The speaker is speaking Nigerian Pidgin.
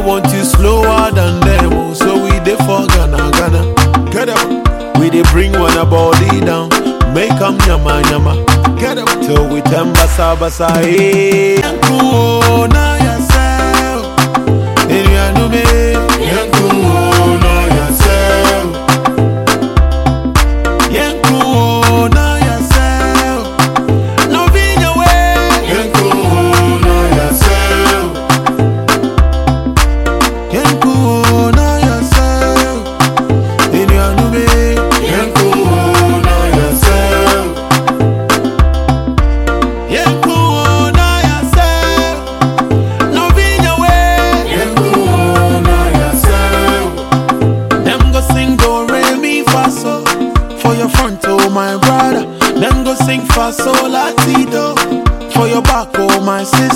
want you slower than them, oh, so we dey for Ghana, Ghana. Get up. We dey bring one a body down, make 'em yama yama. Get up. Till we turn basa basa, hey. Cool, now yourself. In your new me, cool, now yourself. Yeah, cool, now yourself. No be your way. Yeah, cool, now yourself. Yeah, cool, now yourself. In your new me. Yeah, cool, now yourself. Yeah, cool, now yourself. No be your way. Yeah, cool, now yourself. Them go sing do re mi fa so for your front oh my brother. Them go sing fa so la ti do for your back oh my sister.